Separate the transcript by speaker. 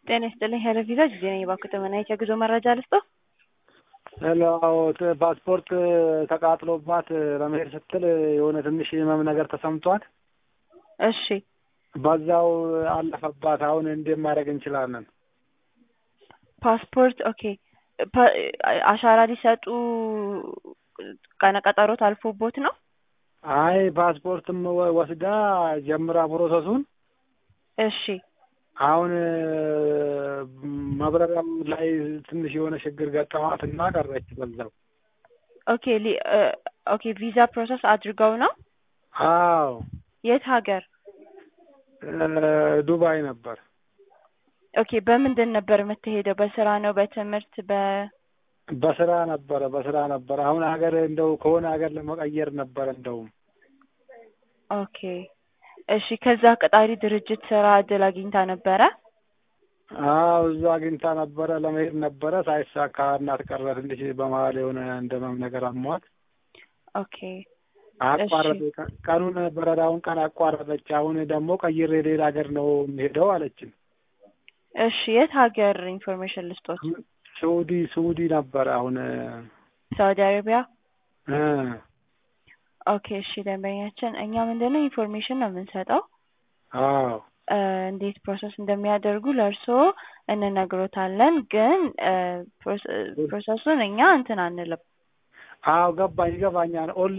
Speaker 1: ጤና ይስጥልኝ ሄሎ ቪዛ ጊዜ ነኝ። እባክዎ ተመናይት የጉዞ መረጃ ልስጥዎ?
Speaker 2: ሄሎ አዎ ት- ፓስፖርት ተቃጥሎባት ለመሄድ ስትል የሆነ ትንሽ ህመም ነገር ተሰምቷት
Speaker 1: እሺ
Speaker 2: በዛው አለፈባት። አሁን እንዴት ማድረግ እንችላለን?
Speaker 1: ፓስፖርት ኦኬ ፓ- አሻራ ሊሰጡ ቀነ ቀጠሮት አልፎቦት ነው?
Speaker 2: አይ ፓስፖርትም ወ- ወስዳ ጀምራ ፕሮሰሱን
Speaker 1: እሺ
Speaker 2: አሁን መብረሪያም ላይ ትንሽ የሆነ ችግር ገጠማት እና ቀረች በዛው።
Speaker 1: ኦኬ ሊ- እ ኦኬ ቪዛ ፕሮሰስ አድርገው ነው?
Speaker 2: አዎ
Speaker 1: የት ሀገር?
Speaker 2: እ ዱባይ ነበር።
Speaker 1: ኦኬ በምንድን ነበር የምትሄደው? በስራ ነው? በትምህርት? በ
Speaker 2: በስራ ነበረ በስራ ነበረ። አሁን ሀገር እንደው ከሆነ ሀገር ለመቀየር ነበረ እንደውም
Speaker 1: ኦኬ እሺ ከዛ ቀጣሪ ድርጅት ስራ እድል አግኝታ ነበረ?
Speaker 2: አዎ እዛ አግኝታ ነበረ ለመሄድ ነበረ ሳይሳካ እናት ቀረ። ትንሽ በመሀል የሆነ እንደመም ነገር አሟት
Speaker 1: ኦኬ
Speaker 2: አቋረጠ። ቀ- ቀኑን በረራውን ቀን አቋረጠች። አሁን ደግሞ ቀይሬ ሌላ ሀገር ነው የሚሄደው አለችን።
Speaker 1: እሺ የት ሀገር ኢንፎርሜሽን ልስጦት?
Speaker 2: ሳኡዲ ሳኡዲ ነበረ አሁን
Speaker 1: ሳውዲ አረቢያ?
Speaker 2: እ
Speaker 1: ኦኬ እሺ ደንበኛችን እኛ ምንድነው ኢንፎርሜሽን ነው የምንሰጠው
Speaker 2: አዎ
Speaker 1: እ እንዴት ፕሮሰስ እንደሚያደርጉ ለእርስዎ እንነግሮታለን። ግን እ ፕሮሰ- ፕሮሰሱን እኛ እንትን አንልም።
Speaker 2: አዎ ገባኝ ይገባኛል። ኦንላይን